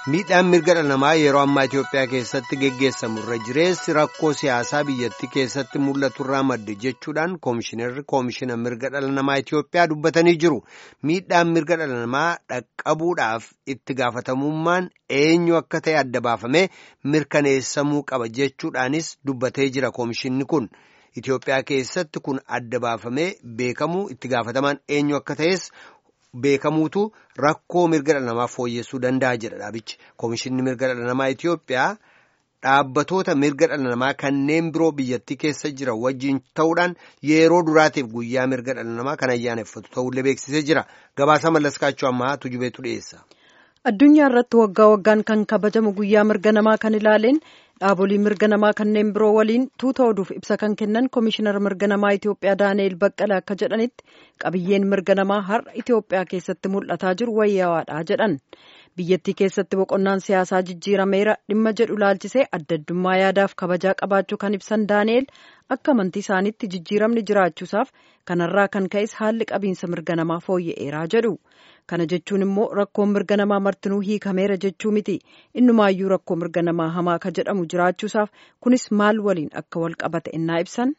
Miidhaan mirga dhala namaa yeroo ammaa Itoophiyaa keessatti geggeessamu irra jireessi rakkoo siyaasaa biyyattii keessatti mul'atu irraa madde jechuudhaan koomishinarri koomishina mirga dhala namaa Itoophiyaa dubbatanii jiru. Miidhaan mirga dhala namaa dhaqqabuudhaaf itti gaafatamummaan eenyu akka ta'e adda baafamee mirkaneessamuu qaba jechuudhaanis dubbatee jira koomishinni kun. Itoophiyaa keessatti kun adda baafamee beekamuu itti gaafatamaan eenyu akka ta'es. Beekamuutu rakkoo mirga dhala namaa fooyyessuu danda'a jedha dhaabichi. Koomishinni mirga dhala namaa Itoophiyaa dhaabbatoota mirga dhala namaa kanneen biroo biyyattii keessa jiran wajjin ta'uudhaan yeroo duraatiif guyyaa mirga dhala namaa kan ayyaaneffatu ta'ullee beeksisee jira. Gabaasa mallaskaachuu ammaa tujubeetu dhiyeessa. Addunyaa irratti waggaa waggaan kan kabajamu guyyaa mirga namaa kan ilaaleen dhaabolee mirga namaa kanneen biroo waliin tuuta oduuf ibsa kan kennan koomishinar mirga namaa Itoophiyaa Daani'eel Baqqala akka jedhanitti qabiyyeen mirga namaa har'a Itoophiyaa keessatti mul'ataa jiru wayyawaadha jedhan. Biyyattii keessatti boqonnaan siyaasaa jijjiirameera dhimma jedhu laalchisee adda addummaa yaadaaf kabajaa qabaachuu kan ibsan Daani'eel akka amantii isaaniitti jijjiiramni jiraachuusaaf kanarraa kan ka'es haalli qabiinsa mirga namaa fooyya'eeraa jedhu. Kana jechuun immoo rakkoon mirga namaa martinuu hiikameera jechuu miti. Innumaayyuu rakkoo mirga namaa hamaa ka jedhamu jiraachuusaaf kunis maal waliin akka wal qabate innaa ibsan.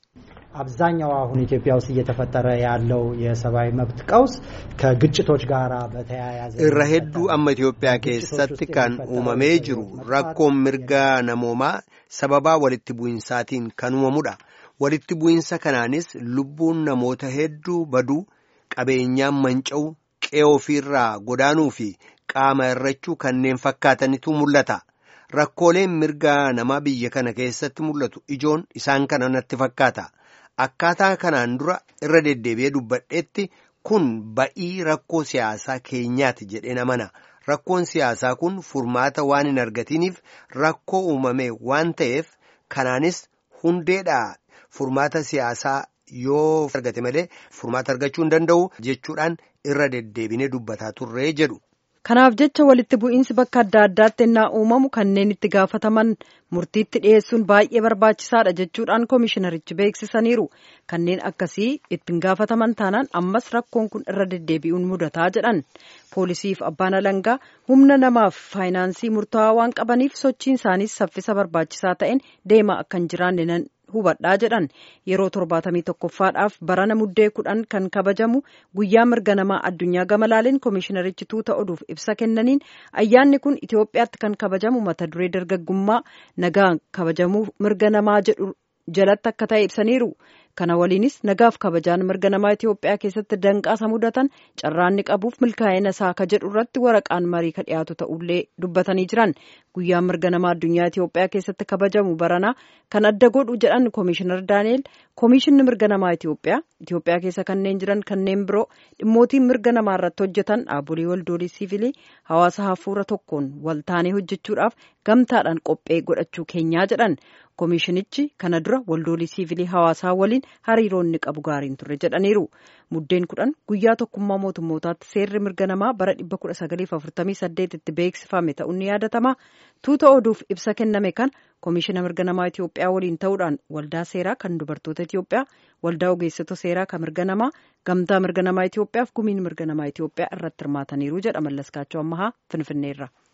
አብዛኛው አሁን ኢትዮጵያ ውስጥ እየተፈጠረ ያለው የሰብአዊ መብት ቀውስ ከግጭቶች ጋር በተያያዘ irra hedduu amma Itoophiyaa keessatti kan uumamee jiru rakkoon mirga namoomaa sababaa walitti bu'insaatiin kan uumamudha. Walitti bu'insa kanaanis lubbuun namoota hedduu baduu qabeenyaan manca'u qe'ee ofiirraa godaanuu fi qaama irrachuu kanneen fakkaatanitu mul'ata. Rakkooleen mirga namaa biyya kana keessatti mul'atu ijoon isaan kana natti fakkaata. Akkaataa kanaan dura irra deddeebi'ee dubbadheetti kun ba'ii rakkoo siyaasaa keenyaati jedheen amana. Rakkoon siyaasaa kun furmaata waan hin argatiniif rakkoo uumame waan ta'eef kanaanis hundeedhaa furmaata siyaasaa yoo argate malee furmaata argachuu hin danda'u jechuudhaan irra deddeebinee dubbataa turree jedhu. Kanaaf jecha walitti bu'iinsi bakka adda addaatti innaa uumamu kanneen itti gaafataman murtiitti dhiyeessuun baay'ee barbaachisaadha jechuudhaan koomishinarichi beeksisaniiru. Kanneen akkasii ittiin gaafataman taanaan ammas rakkoon kun irra deddeebi'uun mudataa jedhan. Poolisiif abbaan alangaa humna namaaf faayinaansii murtaawaa waan qabaniif sochiin isaaniis saffisa barbaachisaa ta'een deemaa akka hin jiraanne hubadhaa jedhan yeroo torbaatamii tokkoffaadhaaf barana muddee kudhan kan kabajamu guyyaa mirga namaa addunyaa gamalaaleen koomishinarichi tuuta oduuf ibsa kennaniin ayyaanni kun Itoophiyaatti kan kabajamu mata duree dargaggummaa nagaa kabajamuu mirga namaa jedhu jalatti akka ta'e ibsaniiru. Kana waliinis nagaaf kabajaan mirga namaa Itoophiyaa keessatti danqaasa mudatan carraanni qabuuf milkaa'ina isaa ka jedhu irratti waraqaan marii ka dhiyaatu ta'ullee dubbatanii jiran guyyaa mirga namaa addunyaa Itoophiyaa keessatti kabajamu baranaa kan adda godhu jedhan koomishinar Daani'eel koomishinni mirga namaa Itoophiyaa Itoophiyaa keessa kanneen jiran kanneen biroo dhimmootiin mirga namaa irratti hojjetan dhaabolee waldoolii siivilii hawaasa hafuura tokkoon wal taanee hojjechuudhaaf gamtaadhaan qophee godhachuu keenyaa jedhan. koomishinichi kana dura waldoolii siivilii hawaasaa waliin hariiroonni qabu gaariin turre jedhaniiru muddeen kudhan guyyaa tokkummaa mootummootaatti seerri mirga namaa bara 1948 tti beeksifame ta'uun ni yaadatama tuuta oduuf ibsa kenname kan koomishina mirga namaa Itoophiyaa waliin ta'uudhaan waldaa seeraa kan dubartoota Itoophiyaa waldaa ogeessota seeraa kan mirga namaa gamtaa mirga namaa Itoophiyaaf gumiin mirga namaa Itoophiyaa irratti hirmaataniiru jedha mallaskaachoo ammahaa finfinneerra.